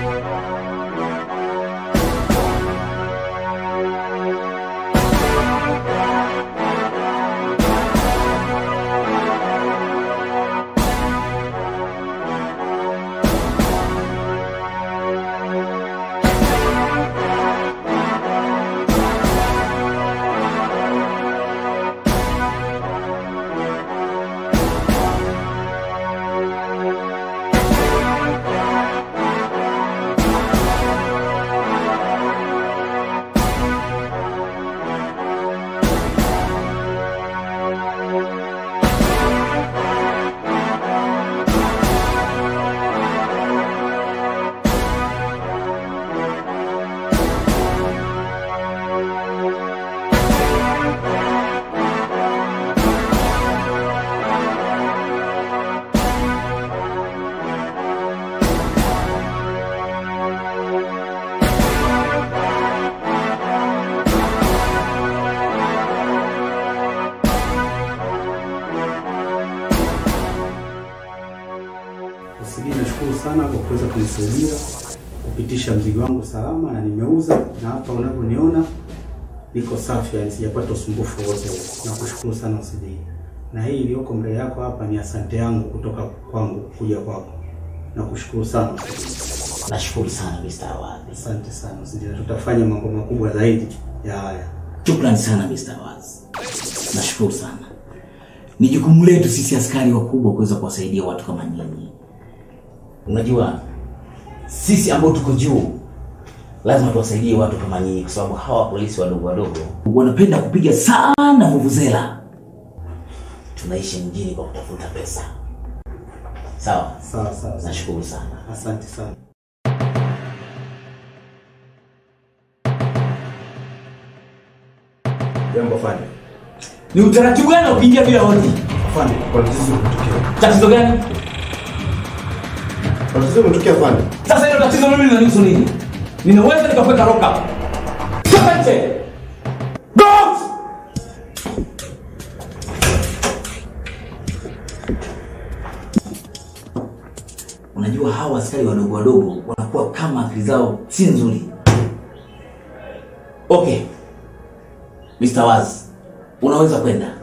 Sijui, nashukuru sana kwa kuweza kunisaidia kupitisha mzigo wangu salama na nimeuza, na hapa unavyoniona niko safi, yani sijapata usumbufu wote. Nakushukuru sana Usijii, na hii iliyoko mbele yako hapa ni asante yangu kutoka kwangu kuja kwako. Nakushukuru sana Usijii. Nashukuru sana Mr. Awadhi. Asante sana Usijii, na tutafanya mambo makubwa zaidi ya haya. Shukrani sana Mr. Awadhi. Nashukuru sana. Ni jukumu letu sisi askari wakubwa kuweza kuwasaidia watu kama nyinyi. Unajua sisi ambao tuko juu lazima tuwasaidie watu kama nyinyi, kwa sababu hawa polisi wadogo wadogo wanapenda kupiga sana vuvuzela. Tunaishi mjini kwa kutafuta pesa. Sawa, Sawa sawa, sawa. nashukuru sana. asante sana. Jambo afande. Ni utaratibu gani wa kuingia bila hodi? Afande, kwa tatizo limetokea. Tatizo gani? Kwa tatizo limetokea afande. Sasa hilo tatizo mimi linanihusu nini? Ninaweza nikakuweka lock up. Toka nje. Go! Unajua hawa askari wadogo wadogo wanakuwa kama akili zao si nzuri. Okay. Mr. Waz, unaweza kwenda.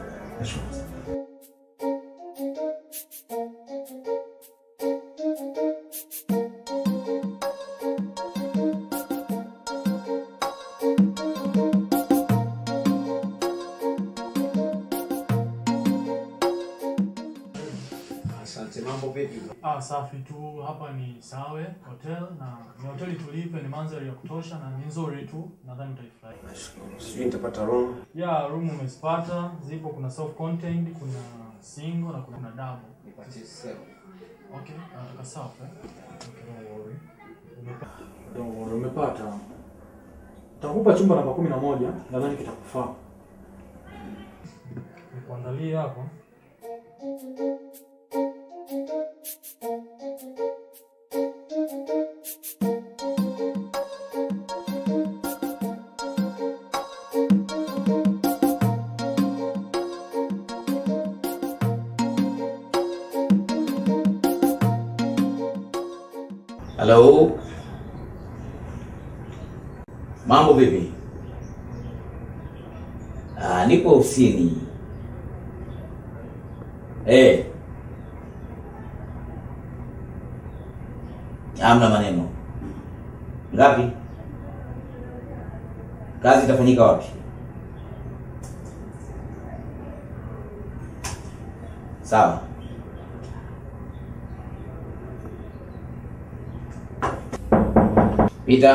Asante. Mambo vipi? Ah, safi tu. Hapa ni Sawe Hotel na ni hoteli tulipe, ni mandhari ya kutosha na ni nzuri tu, nadhani utaifurahi. Nashukuru. Sijui nitapata room. Ya room umezipata, zipo, kuna self contained, kuna single na kuna, kuna double. Nipatie sema. Okay, nataka self eh? Okay, don't worry. Umepata. Don't worry, umepata. Takupa chumba namba kumi na moja, nadhani kitakufaa. Nikuandalie hapo. Halo. Mambo vipi? Ah, nipo ofisini. Eh. Hamna maneno. Ngapi? Kazi itafanyika wapi? Sawa. Peter.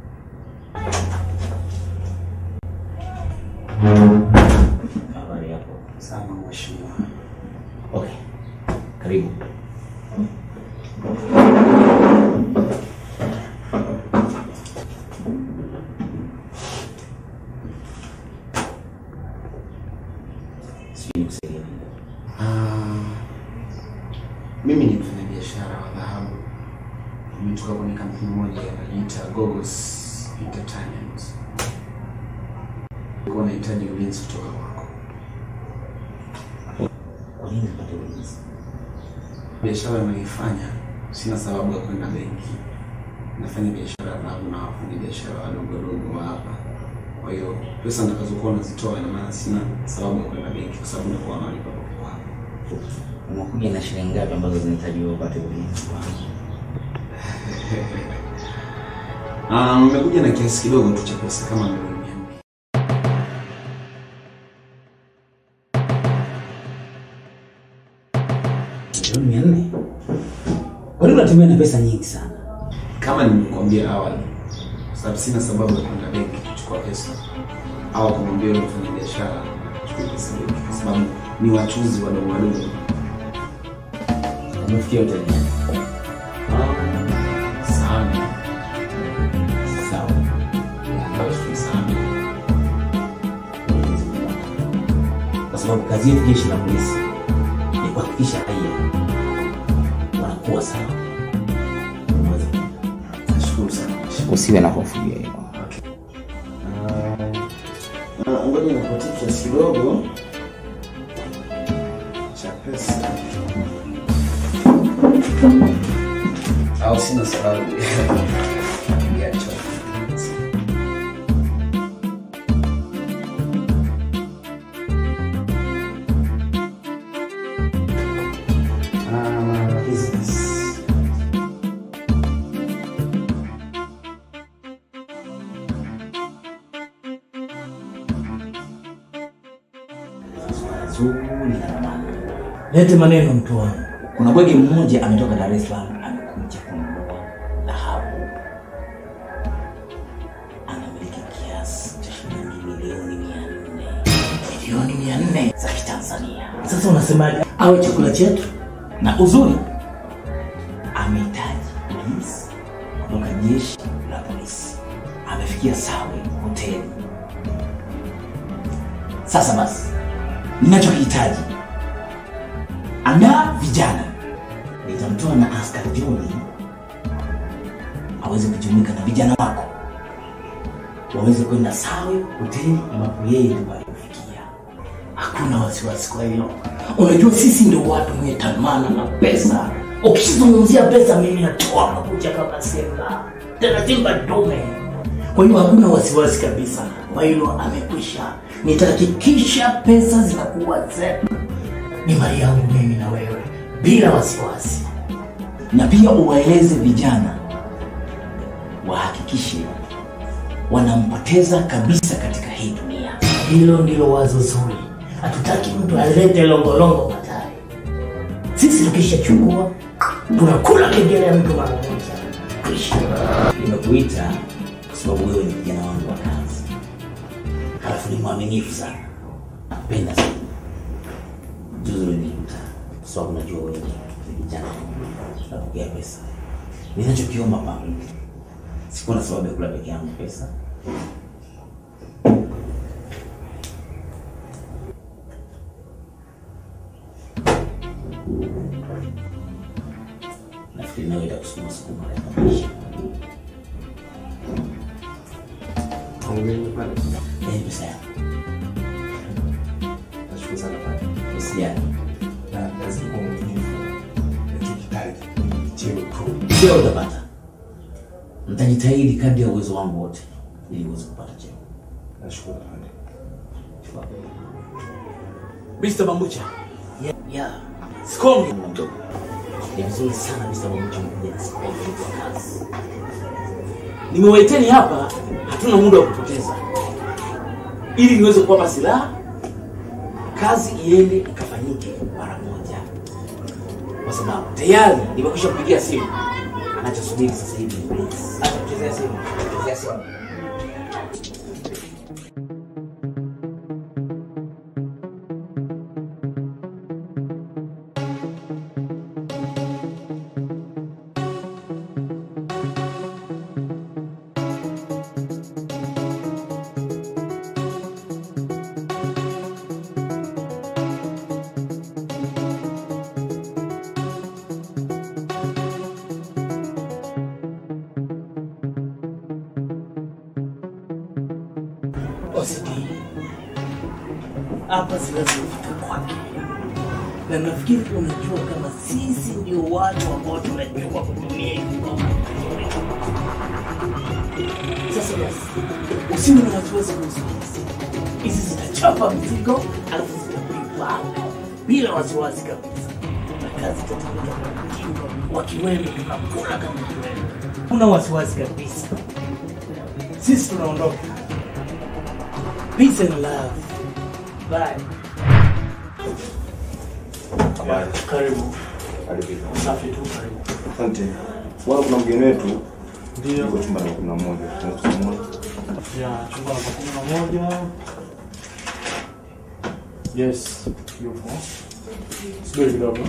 Habari yako? Sana mheshimiwa. Okay. Karibu. Sijui nikusaidie nini. Ah, mimi ni mfanyabiashara wa dhahabu. Nimetoka kwenye kampuni moja inajiita Gogos Entertainment. Kwa nahitaji ulinzi kutoka kwako. Kwa nini nipate ulinzi? Biashara ninayoifanya sina sababu ya kwenda benki. nafanya biashara haramu na wafanya biashara wadogo wadogo wa hapa. Kwa hiyo pesa nitakazokuwa nazitoa, ina maana sina sababu ya kwenda benki, kwa sababu nitakuwa nalipa papo hapo. Umekuja na shilingi ngapi ambazo zinahitajiwa upate ulinzi? Ah, nimekuja na kiasi kidogo tu cha pesa kama milioni mia mbili. Milioni mia nne? Kwa nini unatumia na pesa nyingi sana? Kama nimekuambia awali, kwa sababu sina sababu ya kwenda benki kuchukua pesa au kumwambia yule mfanya biashara achukue pesa benki, kwa sababu ni wachuzi wadogo wadogo. Umefikia hoteli gani? Ah, sana Sawa. ambayo si sana. Kwa sababu kazi yetu jeshi la polisi ni kuhakikisha raia wanakuwa sawa. Unaweza Nashukuru sana. usiwe na hofu juu ya hilo. Ah, Ngoja nikupatie kiasi kidogo cha pesa au sina sababu ya chochote. Ah, business. Zuri na maana. Lete maneno mtu wangu. Kuna bwege mmoja ametoka Dar es Salaam amekuja kununua dhahabu. Anamiliki kiasi cha shilingi milioni mia nne. Milioni mia nne za Kitanzania. Sasa unasemaje? Awe chakula chetu? Na uzuri amehitaji polisi kutoka jeshi la polisi. Amefikia Sawe hoteli. Sasa basi, ninachokihitaji andaa vijana, nitamtoa na askari Joni aweze kujumuika na vijana wako waweze kwenda Sawe hoteli ambapo yeye ndio alifikia. Hakuna wasiwasi kwa hilo. Unajua sisi ndio watu wenye tamana na pesa. Ukizungumzia pesa, mimi natoa makucha kama simba, tena simba dume. Kwa hiyo hakuna wasiwasi kabisa kwa hilo, amekwisha. Nitahakikisha pesa zinakuwa zetu, ni mali yangu mimi na wewe, bila wasiwasi. na pia uwaeleze vijana wahakikishe wanampoteza kabisa katika hii dunia. Hilo ndilo wazo zuri. Hatutaki mtu alete longolongo baadaye. Sisi tukishachukua tunakula kengele ya mtu mara moja. Kwisha. Nimekuita kwa sababu wewe ni kijana wangu wa kazi, halafu ni mwaminifu sana, nakupenda sana. Juzi ulinikuta kwa sababu najua wewe ni kijana napokea pesa. Ninachokiomba pangu, sikuwa na sababu ya kula peke yangu pesa. Nafikiri nawe itakusukuma sukuma katika maisha. Ongea pale. Yaani pesa yako Nashukuru sana pale. usijali. Na lazima kuwa mwaminifu. Nachokitaji ni cheo tu. Cheo utapata. Nitajitahidi kadri ya uwezo wangu wote ili uweze kupata cheo. Nashukuru pale. Mr. Bambucha. Yeah, yeah. Sikonge. Mdogo. Ni vizuri sana Mr. Mamucha mkuja na siku kwa kazi. Nimewaiteni hapa, hatuna muda wa kupoteza, ili niweze kuwapa silaha, kazi iende ikafanyike mara moja, kwa sababu tayari nimekwisha kupigia simu. Anachosubiri sasa hivi ni ulinzi. Acha kuchezea simu, kuchezea simu. OCD hapa zinazofika kwake, na nafikiri unajua kama sisi ndio watu ambao tunajua kutumia hivi ngoma vizuri. Usiwe na wasiwasi kuhusu hizi. Hizi zitachapa mizigo alafu zitapigwa bila wasiwasi kabisa, na kazi itatendeka kwa mtindo wa kiwembe, tunakula kama kiwembe. Kuna wasiwasi kabisa. Sisi tunaondoka. Peace and love. Bye. Karibu. Safi tu, karibu. Asante. Bwana, kuna mgeni wetu Ndio. yuko chumba namba kumi na moja. Tunaweza kumuona? Ya, chumba namba kumi na moja. Yes, yupo. Subiri kidogo.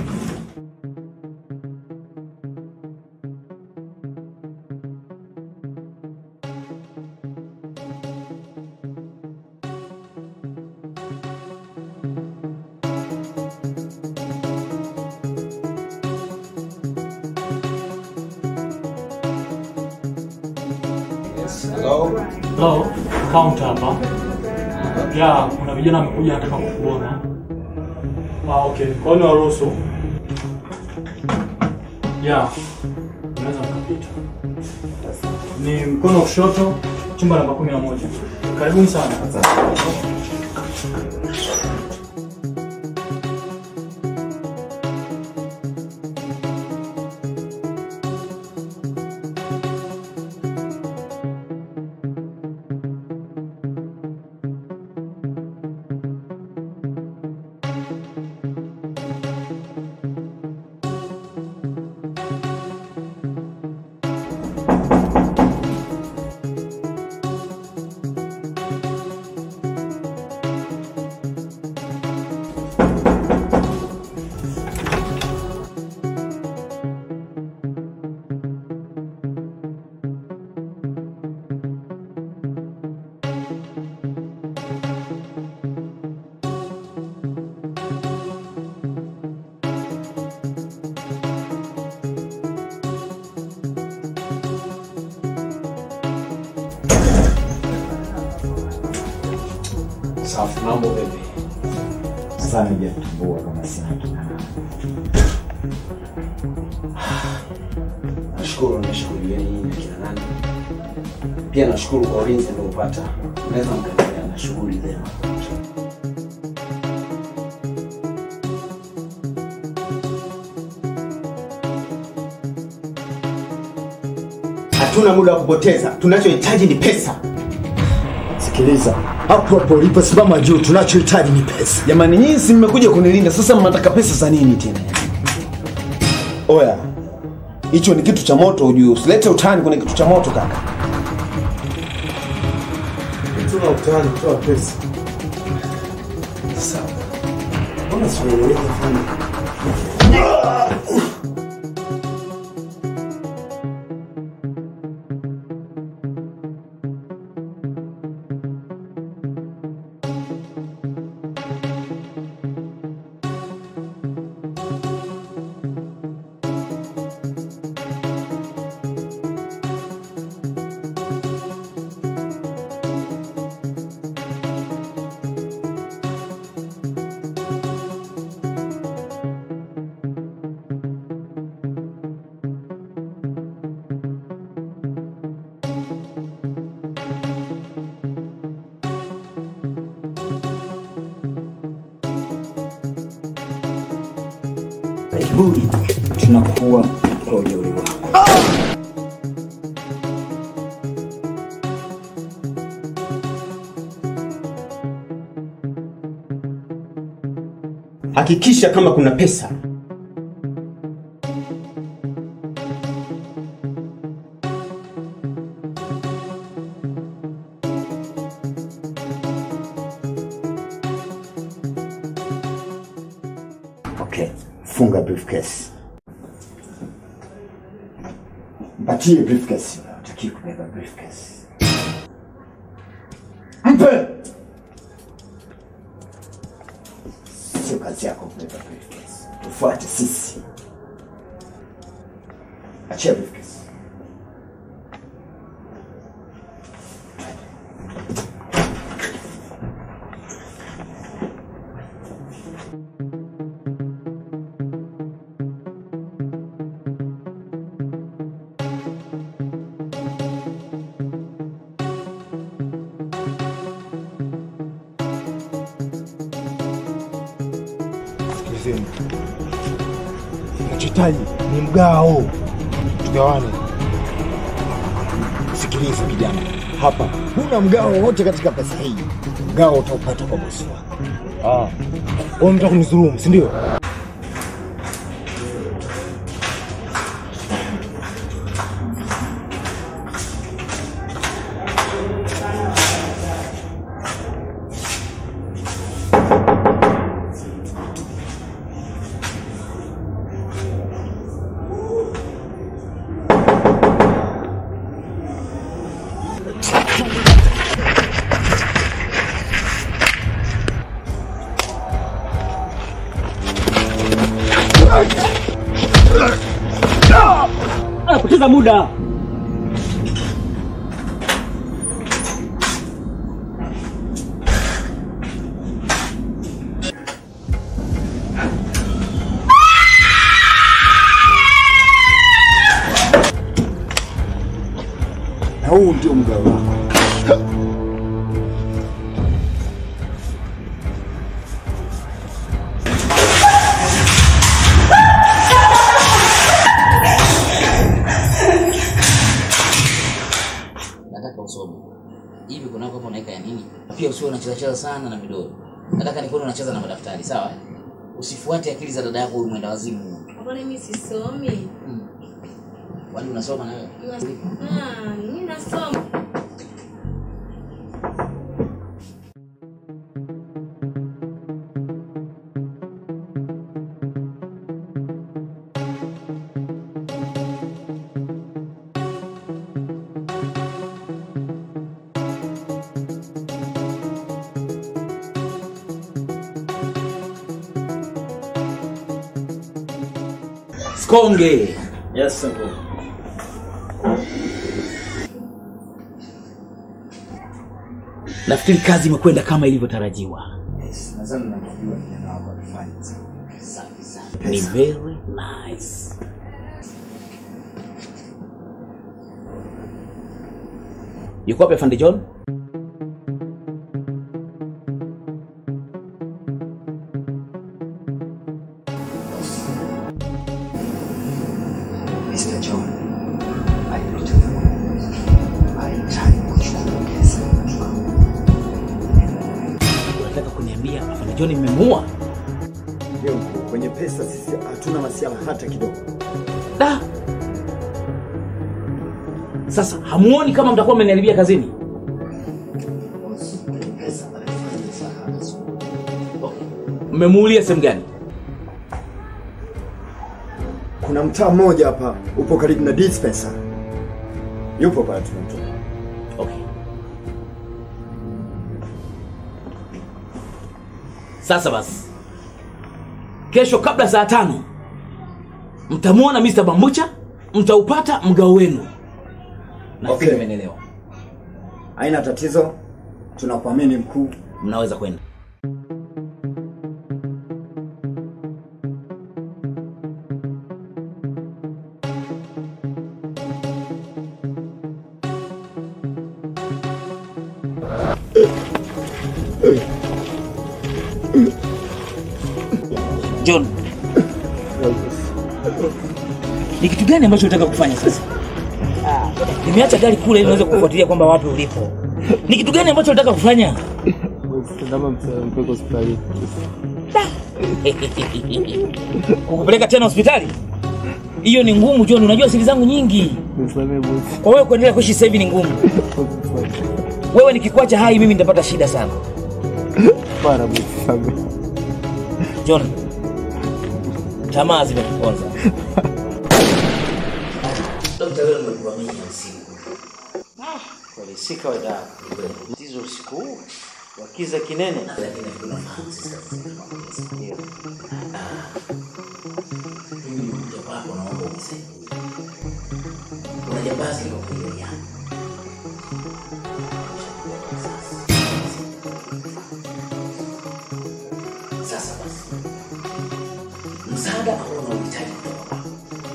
Hello. Hello, counter hapa. Ya, kuna vijana wamekuja wanataka kukuona. Ah, okay. Kwa hiyo niwaruhusu. Ya. Unaweza mkapita. Ni mkono wa kushoto, chumba namba 11. Karibuni sana. Safi, mambo vipi? Sasa nijatambua kama sina kina Nashukuru, nashukuru yeye na kina nani. Pia nashukuru kwa ulinzi niliopata. Naweza mkaendelea na shughuli zenu. Hatuna muda wa kupoteza, tunachohitaji ni pesa. Sikiliza, hapo hapo uliposimama juu, tunachohitaji ni pesa. Jamani, nyinyi si mmekuja kunilinda, sasa mnataka pesa za nini tena? Oya, hicho ni kitu cha moto ujue, usilete utani kwenye kitu cha moto kaka. Tuna utani kutoa pesa. Sawa. Mbona sieleweki sana? Kiburi, tunakuwa kwa ujeuri wako. Hakikisha kama kuna pesa. Okay, funga briefcase. Mpatie briefcase. Utaki kubeba briefcase. Mpe! Sio kazi yako kubeba briefcase. Tufuate sisi. Achia briefcase. unahitaji ni mgao, tugawane. Sikiliza kijana, hapa huna mgao wowote katika pesa hii. Mgao utaupata kwa bosi wako. Ah, wewe unataka kunidhulumu, si ndio? Anapoteza muda. Na huu ndio mgao wako. nataka usome hivi kunako hapo unaweka ya nini pia usiwe unacheza cheza sana na vidole nataka nikuone unacheza na madaftari sawa eh? usifuate akili za dada yako huyu mwenda wazimu Mbona mimi sisomi? kwani unasoma na wewe Ah, mimi nasoma. Skonge. Yes, sir. Nafikiri kazi imekwenda kama ilivyotarajiwa. Nadhani nakujua kijana wako amefanya. Safi sana. Ni very nice. Yuko wapi Afande John? Mr. John alilotaka alihitaji kuchukua pesa Unataka kuniambia Afande John mmemuua? Ndio mkuu, kwenye pesa sisi hatuna masiala hata kidogo. Da. Sasa hamuoni kama mtakuwa mmeniharibia kazini? Mmemuulia sehemu gani? Kuna mtaa mmoja hapa upo karibu na dispenser. Yupo pale tunamtoa. Okay. Sasa basi, kesho kabla saa tano mtamwona Mr. Bambucha, mtaupata mgao wenu. Nafikiri Okay. mmenielewa. Haina tatizo, tunakuamini mkuu. Mnaweza kwenda. John, ni kitu gani ambacho unataka kufanya sasa? Nimeacha gari kule ili niweze kufuatilia kwamba wapi ulipo. Ni kitu gani ambacho unataka kufanya? Kukupeleka tena hospitali? Hiyo ni ngumu John, unajua siri zangu nyingi. Kwa wewe kuendelea kuishi sasa hivi ni ngumu. Wewe nikikuacha hai mimi nitapata shida sana. John, tamaa zimetuponza. Dokta, wewe umekuwa mingi usiku. Kweli si kawaida. Tatizo usiku huu wakiza kinene. Lakini tunafahamu sisi kazi zetu kwa pesa. Ndio. Mimi nimekuja kwako naomba unisaidie. Kuna jambazi limekuja jana. Sasa basi, msaada ambao unauhitaji kutoka kwako,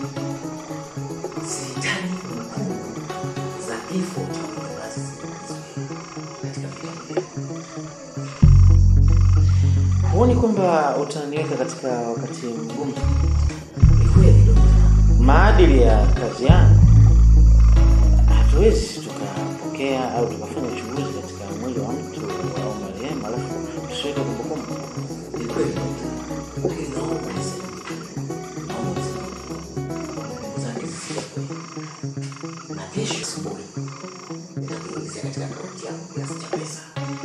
sihitaji hukumu za kifo cha mfanyakazi katika vita Huoni kwamba utaniweka katika wakati mgumu? Ni kweli Dokta. maadili ya kazi yangu, hatuwezi tukapokea au tukafanya uchunguzi katika mwili wa mtu au marehemu alafu tusiweke kumbukumbu. Ni kweli lakini naomba nisaidie. Naomba nisaidie. Zake zisiwe. Na kesho asubuhi nitakuingizia katika akaunti yako kiasi cha pesa.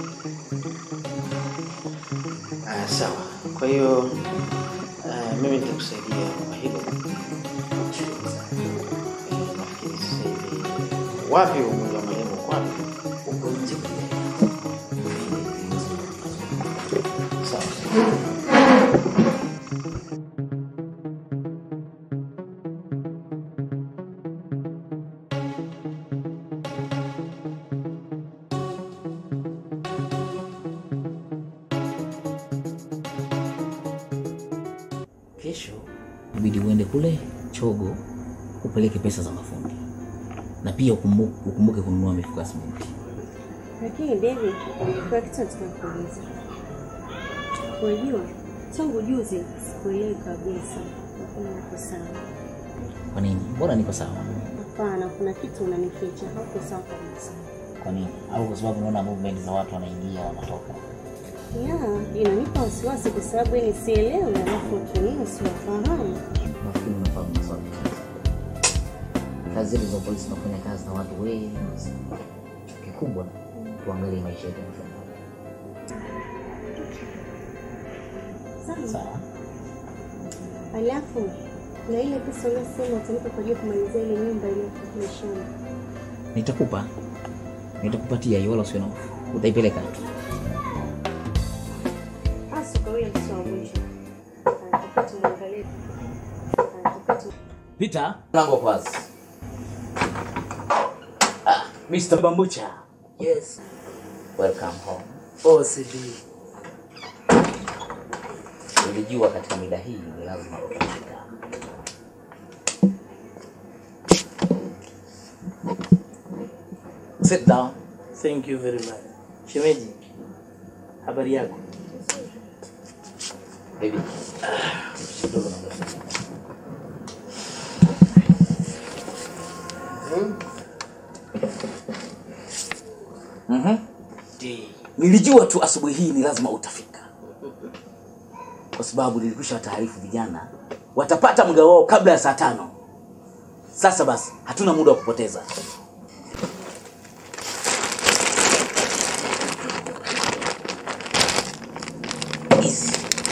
Ah, sawa. Kwa hiyo ah, mimi nitakusaidia kwa hilo. Nashukuru sana. Eh, Nafikiri sasa hivi wapi huu mwili wa marehemu uko wapi? Uko nje kule. Sawa. Kesho ibidi uende kule Chogo upeleke pesa za mafundi na pia ukumbuke, ukumbuke kununua mifuko ya simenti. Lakini David, kuna kitu nataka kuuliza. Unajua, tangu juzi sikuelewi kabisa. Hakuna niko sawa. Kwa nini? Mbona niko sawa? Hapana, kuna kitu unanificha. Hauko sawa kabisa. Kwa nini? Au kwa sababu unaona movement za watu wanaingia wanatoka? Ya, inanipa wasiwasi kwa sababu yani sielewi, alafu watu wengine siwafahamu. Nafikiri unafahamu maswali. Kazi zetu za polisi tunafanya kazi na watu wengi. Kikubwa tuangalie maisha yetu yanafanya. Sawa. Sawa. Alafu na ile pesa unasema utanipa kwa ajili ya kumalizia ile nyumba ile ya shamba. Nitakupa. Nitakupatia hiyo wala usiwe na hofu. Utaipeleka tu. Hasa kwa yule mtoto wa mwisho. Anatakiwa tumwangalie. Anatakiwa tum- Peter, mlango uko wazi. Ah, Mr. Bambucha. Yes. Welcome home. Oh, sijui. Nilijua katika mida hii ni lazima utafika. Sit down. Thank you very much. Shemeji, habari yako? Baby. Kidogo naomba. Mhm. Nilijua tu asubuhi hii ni lazima utafika, kwa sababu nilikwisha taarifu vijana watapata muda wao kabla ya saa tano. Sasa basi, hatuna muda wa kupoteza. Easy.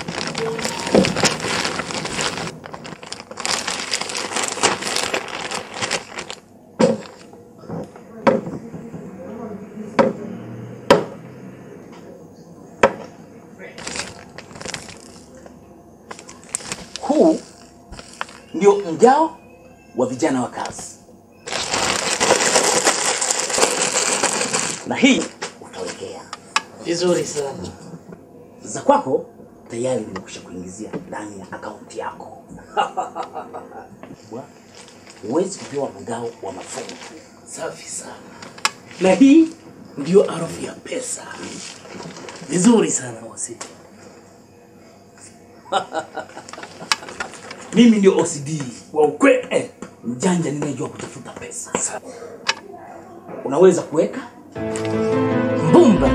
Huu ndio mgao wa vijana wa kazi, na hii utawekea Vizuri sana. za kwako tayari nimekwisha kuingizia ndani ya akaunti yako. Bwa, Huwezi kupewa mgao wa mafungu. Safi sana. Na hii ndio harufu ya pesa. Vizuri sana wasi. Mimi ndio OCD Wa ukweli. eh, mjanja ninayejua kutafuta pesa. Unaweza kuweka Mbumba.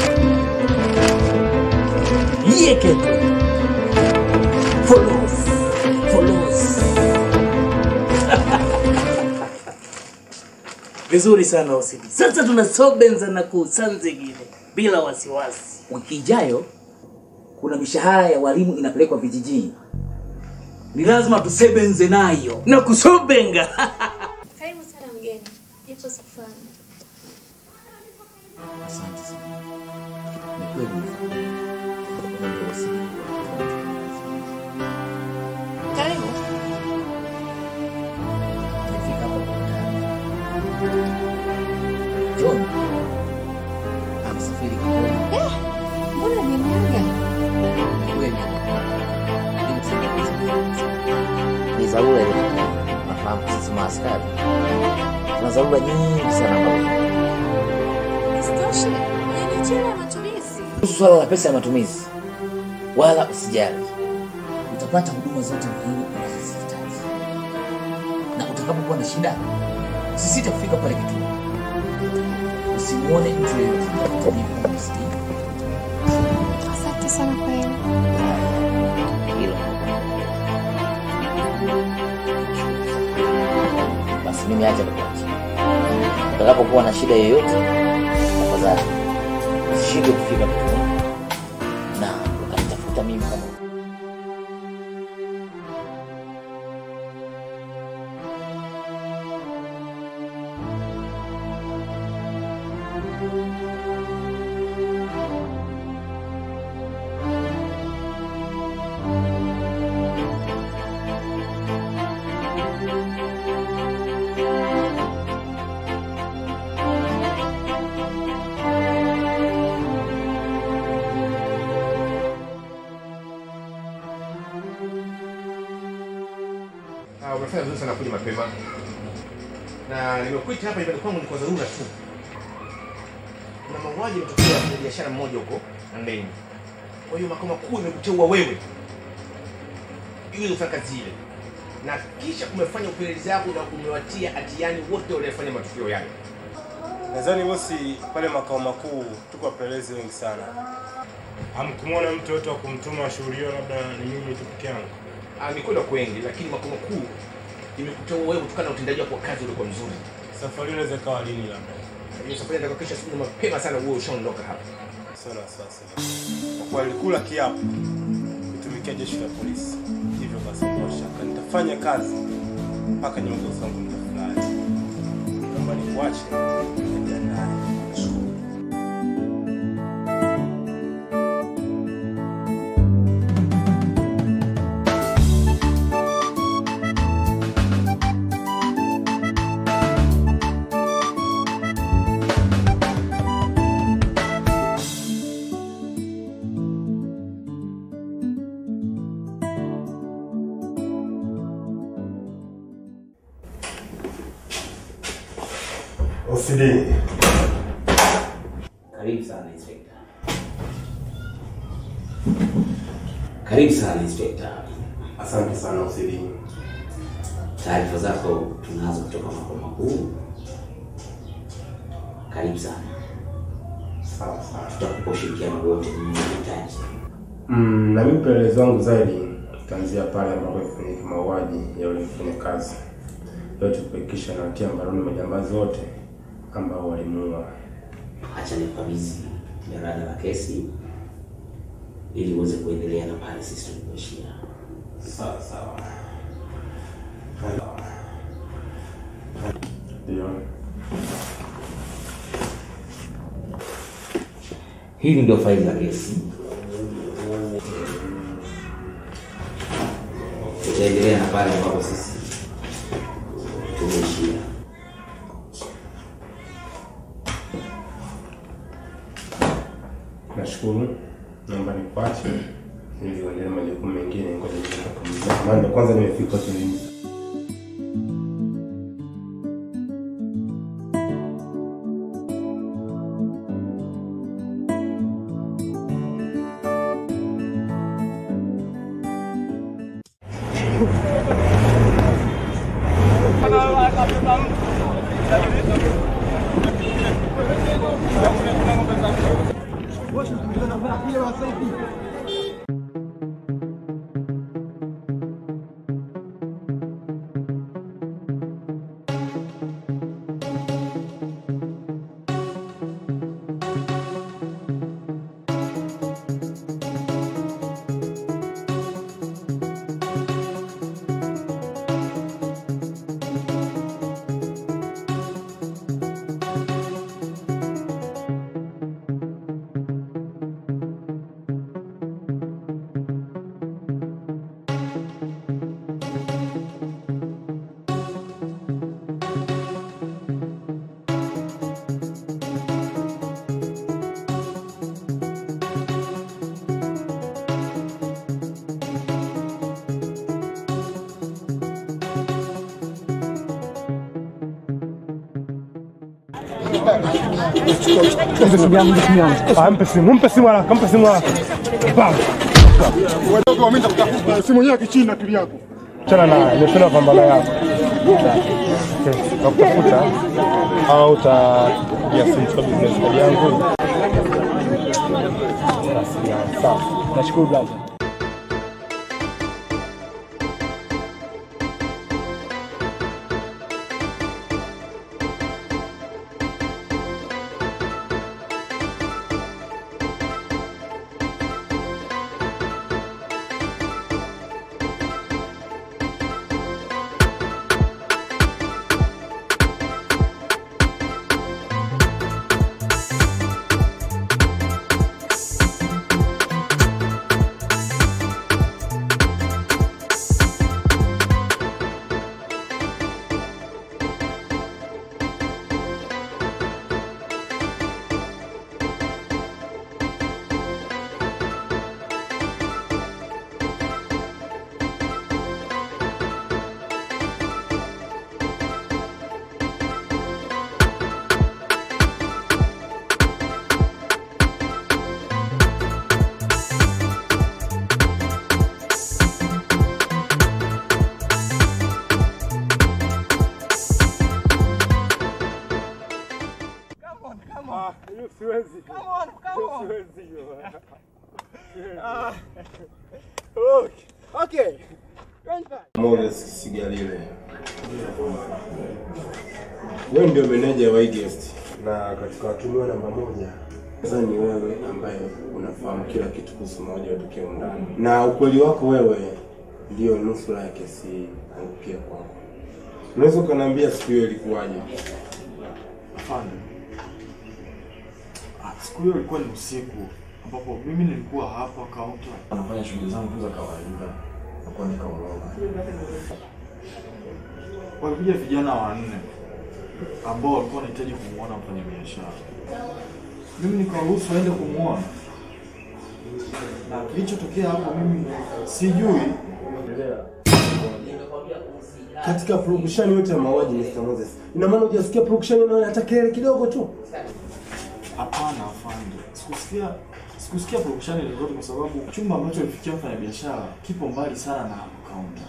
Yekete. follows, follows. Vizuri sana wasidi. Sasa tunasobenza na kusanzigine bila wasiwasi. Wiki ijayo kuna mishahara ya walimu inapelekwa vijijini, ni lazima tusebenze nayo. Na kusobenga. Karibu sana mgeni. Ipo safari. Asante sana. Ni kweli. Wewe ndio OCD. Karibu. Tumefika hapa kwa wakati. John amesafiri Kigoma. Mbona nimeaga? Ni kweli. Lakini tuseme- Ni dharura ile. Nafahamu sisi maaskari tuna dharura nyingi sana ambazo Isitoshe, nina chela ya matumizi. kuhusu swala la pesa ya matumizi, wala usijali, utapata huduma zote muhimu unazozihitaji. utakapokuwa na shida, usisite kufika pale kituo. Usimuone mtu yeyote atakutajia kwamba Steve. Asante sana kwa hilo. Hilo. Basi mimi acha nikuache. Utakapokuwa na shida yoyote, tafadhali usishinde kufika kituo na ukanitafuta mimi kama Ah, umefanya vizuri sana kuja mapema, na nimekuita hapa nyumbani kwangu ni kwa dharura tu. Kuna mauaji yametokea kwenye biashara mmoja huko Handeni. Kwa hiyo makao makuu imekuteua wewe ili ufanye kazi ile, na kisha umefanya upelelezi wako na umewatia hatiani wote waliofanya matukio yale. Nadhani bosi, pale makao makuu tuko wapelelezi wengi sana. Hamkumwona mtu yote wa kumtuma shughuli hiyo, labda ni mimi tu peke yangu. Ah, ni kweli wako wengi, lakini makao makuu imekuteua wewe kutokana na utendaji wako wa kazi uliokuwa mzuri. Safari inaweza ikawa lini labda? Hiyo safari ndio kesho asubuhi mapema sana uwe ushaondoka hapa. Sana wasiwasi. Kwa kuwa nilikula kiapo kutumikia jeshi la polisi, hivyo basi bila shaka nitafanya kazi mpaka nyongo zangu nitafurahi. Naomba nikuache nijiandae. OCD. Karibu sana Inspector. Karibu sana Inspector. Asante sana OCD. Taarifa zako tunazo kutoka makao makuu. Karibu sana. Sawa sawa. Tutakupa ushirikiano wote unaohitaji. Mm, na mimi upelelezi wangu zaidi tutaanzia pale ambapo ilifanyika mauaji ya yule mfanyakazi. Leo tukuhakikisha na watia mbaroni majambazi wote ambao walimuua. Acha nikukabidhi jarada la kesi ili uweze kuendelea na pale sisi tulipoishia. Sawa sawa. Ndio. Hili ndio faili la kesi. Tutaendelea na pale ambapo sisi tumeishia. Nashukuru. Naomba nikuache ili uendelee na majukumu mengine. Ngoja nikapumzike. Maana ndo kwanza nimefika hotelini. Ah, Mpe simu, mpe simu haraka, mpe simu haraka. Bam. Wadogo wameenda kutafuta simu yenyewe kichina akili yako. Chana naye, nimependa pambana yako. utakutafuta utakutafuta au utapigia simu kwa business card yangu. Basi, Sawa, nashukuru brother. Siwezi. Siwezi hiyo. Ah. Okay. Okay. Moses Sigalile. Wewe ndio meneja wa hii guest na katika watumiwa namba moja sasa ni wewe ambaye unafahamu kila kitu kuhusu mauaji yaliyotokea ndani, na ukweli wako wewe ndio nusura ya kesi hii angukia kwako. Unaweza ukaniambia siku hiyo ilikuwaje? Afande, Ah, siku hiyo ilikuwa ni usiku ambapo mimi nilikuwa hapa kaunta nafanya shughuli zangu tu za kawaida na kuandika orodha. Walikuja vijana wanne ambao walikuwa wanahitaji kumwona mfanyabiashara. Mimi nikawaruhusu waende kumwona, na kilichotokea hapo mimi sijui. Katika production yote ya mauaji Mr. Moses, ina maana hujasikia production inayo hata kelele kidogo tu? Hapana afande, sikusikia sikusikia production zozote kwa sababu chumba ambacho alifikia mfanyabiashara kipo mbali sana na kaunta.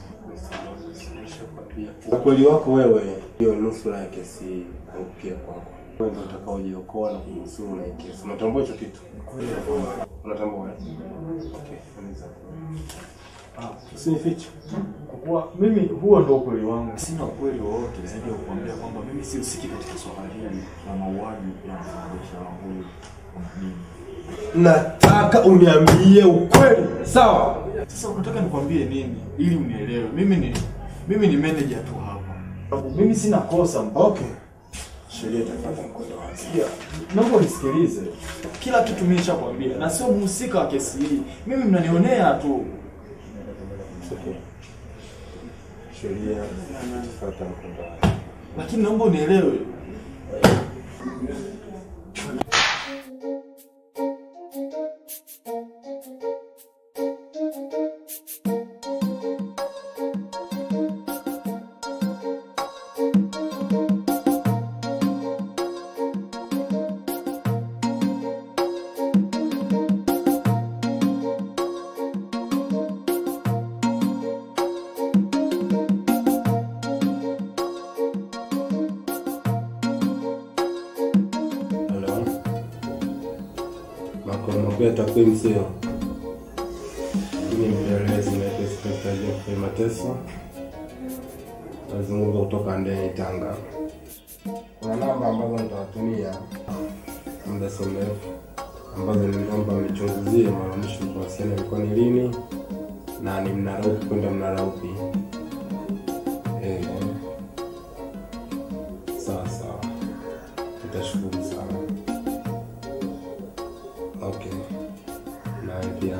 Ukweli wako wewe ndio nusura ya kesi hii angukia kwako. Wewe ndio utakaojiokoa na kunusuru na hii kesi. Unatambua hicho kitu? Unatambua? eh? Okay, anza. Ah, Usinifiche. Kwa kuwa mimi huo ndio ukweli wangu, sina ukweli wowote zaidi ya kuambia kwamba mimi sihusiki katika swala hili la mauaji ya mfanyabiashara huyu mjini. Nataka uniambie ukweli. Sawa? Sasa unataka nikwambie nini ili unielewe? Mimi ni mimi ni manager tu hapa. Sababu Mimi sina kosa. Okay. Sheria itafuata mkondo wake. Sikia, naomba unisikilize. Kila kitu mimi nishakwambia na sio mhusika wa kesi hii. Mimi mnanionea tu. It's okay. Sheria itafuata mkondo wake. Lakini naomba unielewe. Hello. Makao makuu ya takwimu sio? Mimi ni mpelelezi naitwa Inspekta Geoffrey Mateso. Nazungumza kutoka Ndeni, Tanga. Kuna namba ambazo nitawatumia muda si mrefu ambazo niliomba mnichunguzie mara ya mwisho kuwasiliana ilikuwa ni lini na ni mnara upi kwenda mnara upi. Eh, sawa sawa, nitashukuru sana. Okay, nawe pia.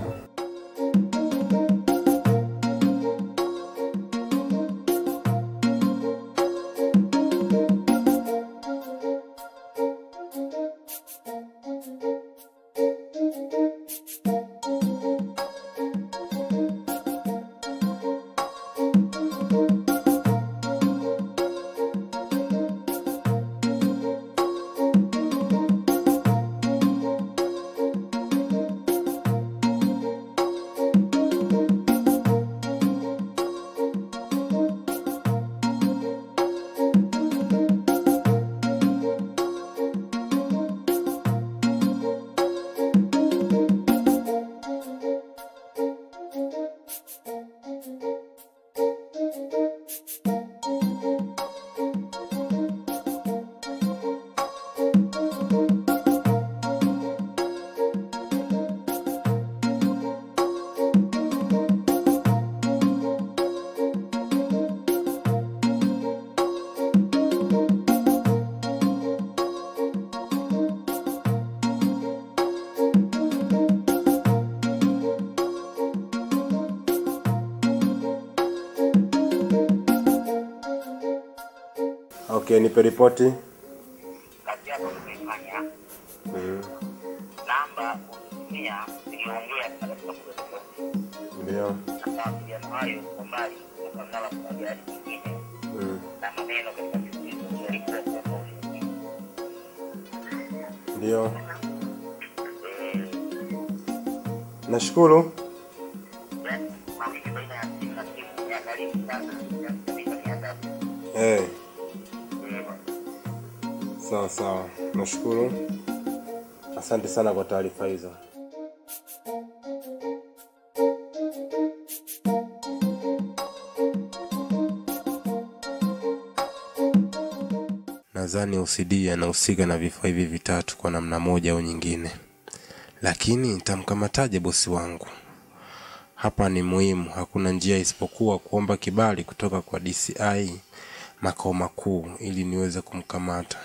Okay, nipe ripoti. kazi yako umeifanya, Mm. namba ulitumia iliongea katika mkutano Ndio. na mawasiliano hayo kwa mbali kutoka mnara mmoja hadi mwingine, Mm. na maneno katika msisitizo yalikuwa kwamba ushiriki. Ndio. Nashukuru. Yaani, mawili baina ya simu na simu ya karibu sana ya dakika mia tatu. Eh, Eh, bwana. sawa sawa. Nashukuru. Asante sana kwa taarifa hizo. Nadhani OCD anahusika na vifaa hivi vitatu kwa namna moja au nyingine, lakini nitamkamataje bosi wangu? Hapa ni muhimu, hakuna njia isipokuwa kuomba kibali kutoka kwa DCI makao makuu ili niweze kumkamata.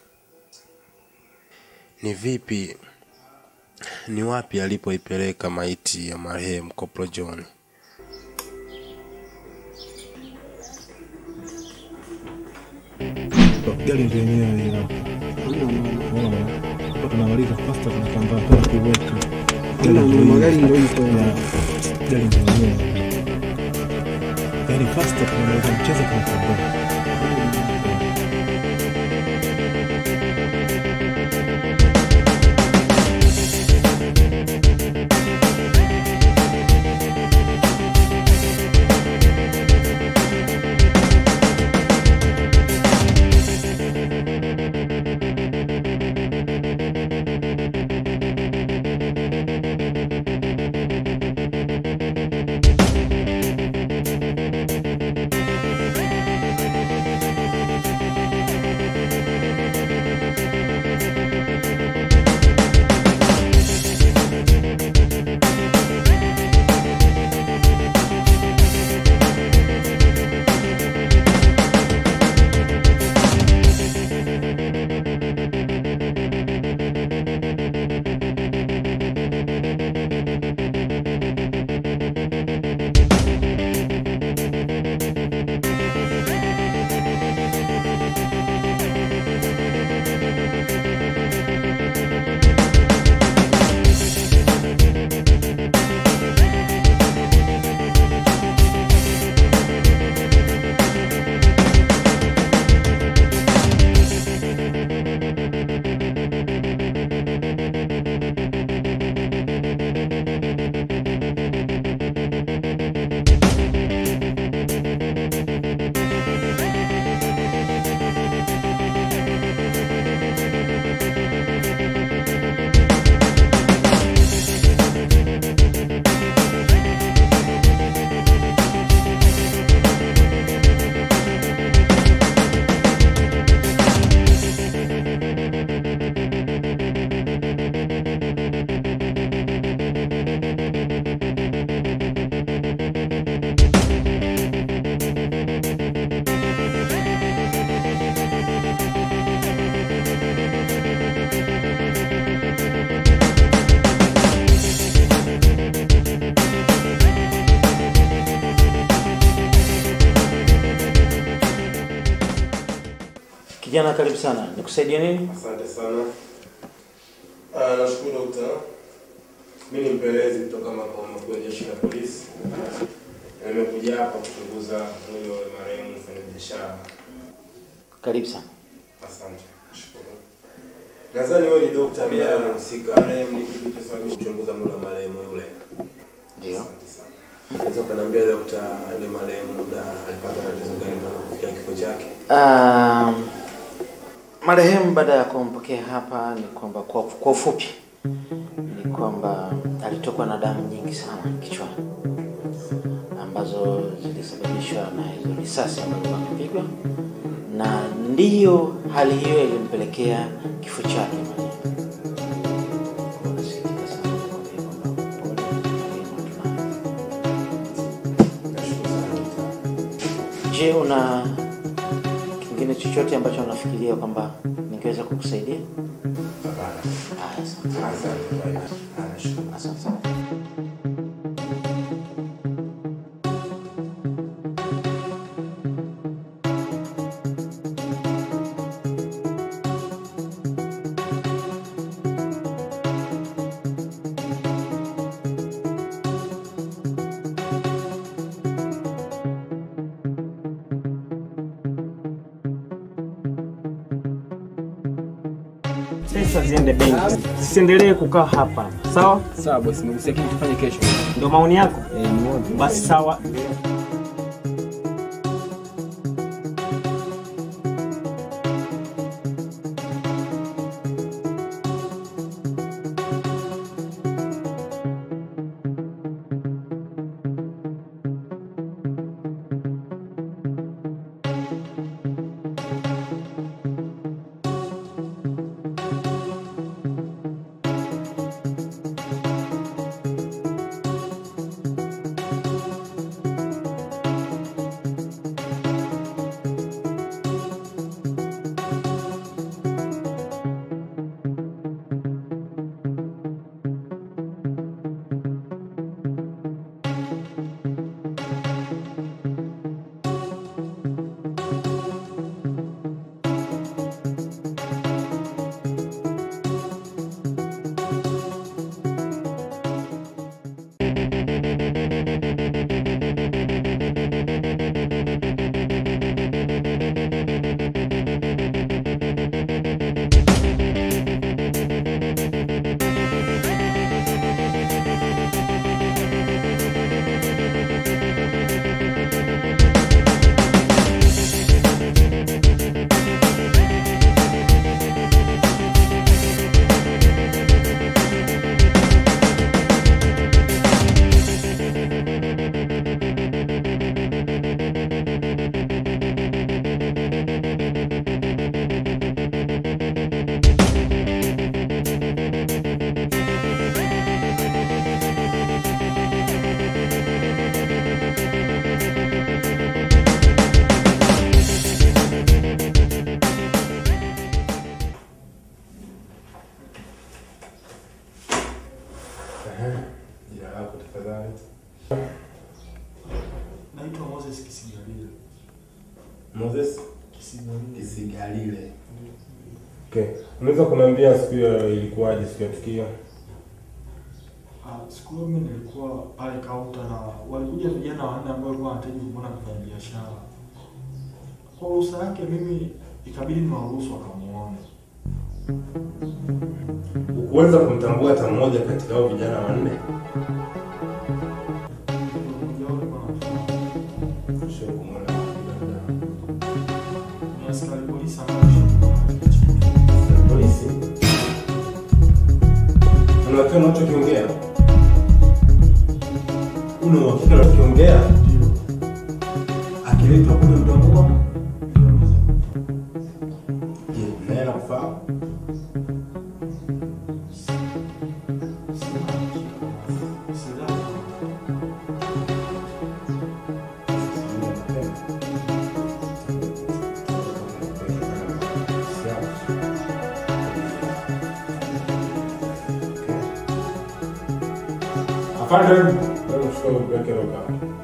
Ni vipi, ni wapi alipoipeleka maiti ya marehemu Koplo John? gari ndio yenyewe hiyo. Unaona? Hapa tunamaliza fasta tunatambaa tena kuiweka. Gari ndio magari ndio hiyo. Gari ndio yenyewe. Yaani fasta tunamaliza mchezo tunatambaa. Kijana, karibu sana. Nikusaidie nini? Asante sana. Ah, nashukuru dokta. Mimi ni mpelelezi kutoka makao makuu ya jeshi la polisi. Na nimekuja hapa kuchunguza mwili wa marehemu mfanyabiashara. Karibu sana. Asante. Nashukuru. Nadhani wewe ni dokta ambaye unahusika. Marehemu ni kitu cha sababu kuchunguza mwili wa marehemu yule. Ndio. Unaweza kuniambia dokta, yule marehemu na alipata tatizo gani mpaka kufikia kifo chake? Um, marehemu baada ya kumpokea hapa ni kwamba kwa, kwa ufupi ni kwamba alitokwa na damu nyingi sana kichwani ambazo zilisababishwa na hizo risasi ambazo amepigwa, na ndiyo hali hiyo ilimpelekea kifo chake. Je, una kingine chochote ambacho unafikiria kwamba ningeweza kukusaidia? Haya, asante. Asante sana. pesa ziende benki, zisiendelee kukaa hapa. Sawa sawa bosi, nimegusia kitu tufanye kesho. ndio maoni yako? Eh, ni moja. Basi sawa. Jina lako tafadhali. Naitwa Moses Kisigalile. Moses Kisigalile. Kisigalile. Okay. Unaweza kuniambia siku hiyo ilikuwaje siku ya tukio? Ah, siku hiyo mimi nilikuwa pale kaunta na walikuja vijana wanne ambao walikuwa wanahitaji kumwona mfanya biashara. Kwa ruhusa yake mimi ikabidi niwaruhusu wakamuone. Ukuweza kumtambua hata mmoja katika hao vijana wanne? Sio kumwona labda. Ni askari polisi ambao Polisi. Unajua unachokiongea? Una uhakika unachokiongea? Akiletwa kule mtambua? Je, naye anakufahamu? Afande, wewe mchukue uweke roka.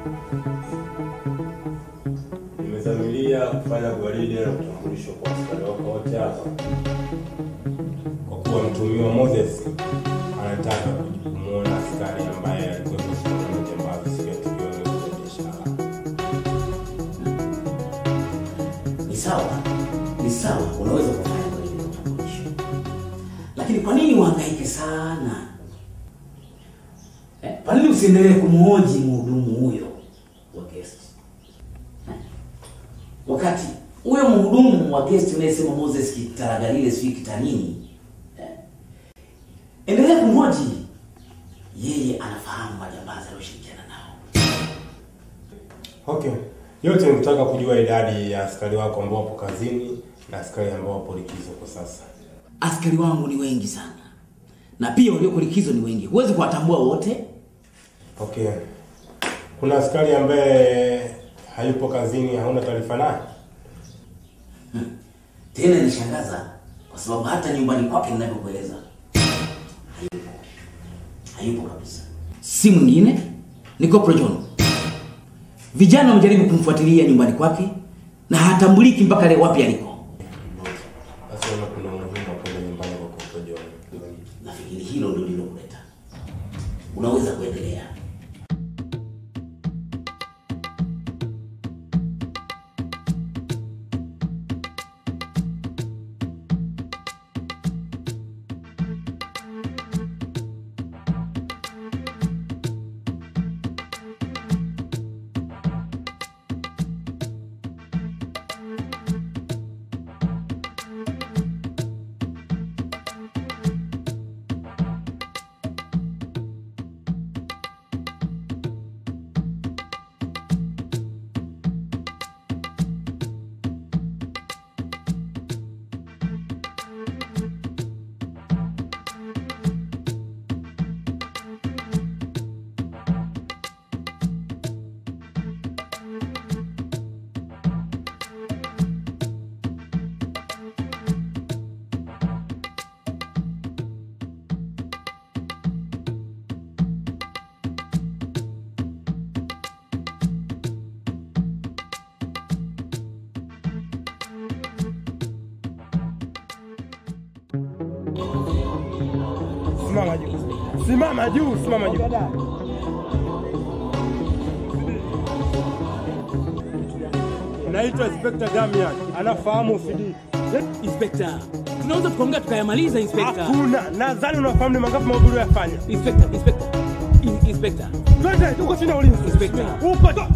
Nimezamilia kufanya gwaride na utambulisho kwa askari wako wote hapa, kwa kuwa mtumiwa Moses anataka kumwona askari ambaye alikuwa kusimama jambazi siku ya tukio la biashara. Ni sawa, ni sawa, unaweza kufanya kwa ile utambulisho, lakini kwa nini uhangaike sana eh? Kwa nini usiendelee kumhoji mhudumu huyo wa guest eh? Wakati huyo mhudumu wa guest unayesema Moses Kitaragalile sijui kitanini eh? Endelea kumhoji yeye, anafahamu majambazi alioshirikiana nao. Okay. Yote nikutaka kujua idadi ya askari wako ambao wapo kazini na askari ambao wapo likizo kwa sasa. Askari wangu ni wengi sana, na pia walioko likizo ni wengi, huwezi kuwatambua wote. Okay. Kuna askari ambaye hayupo kazini, hauna taarifa naye? Tena nishangaza kwa sababu hata nyumbani kwake ninavyokueleza hayupo, hayupo kabisa. Si mwingine ni Corporal John. Vijana wamejaribu kumfuatilia nyumbani kwake na hatambuliki mpaka leo wapi aliko. Basi naona kuna umuhimu wa kwenda nyumbani kwa Corporal John. Nafikiri hilo ndio lilokuleta. Unaweza kuendelea. Simama juu. Simama juu, simama juu. Naitwa Inspector Damian, anafahamu OCD. Inspector, tunaweza tukaongea tukayamaliza Inspector. Hakuna, nadhani unafahamu ni mangapi maudhui yafanya. Inspector, Inspector, In- Inspector. Twende, uko chini ya ulinzi. Inspector. Uko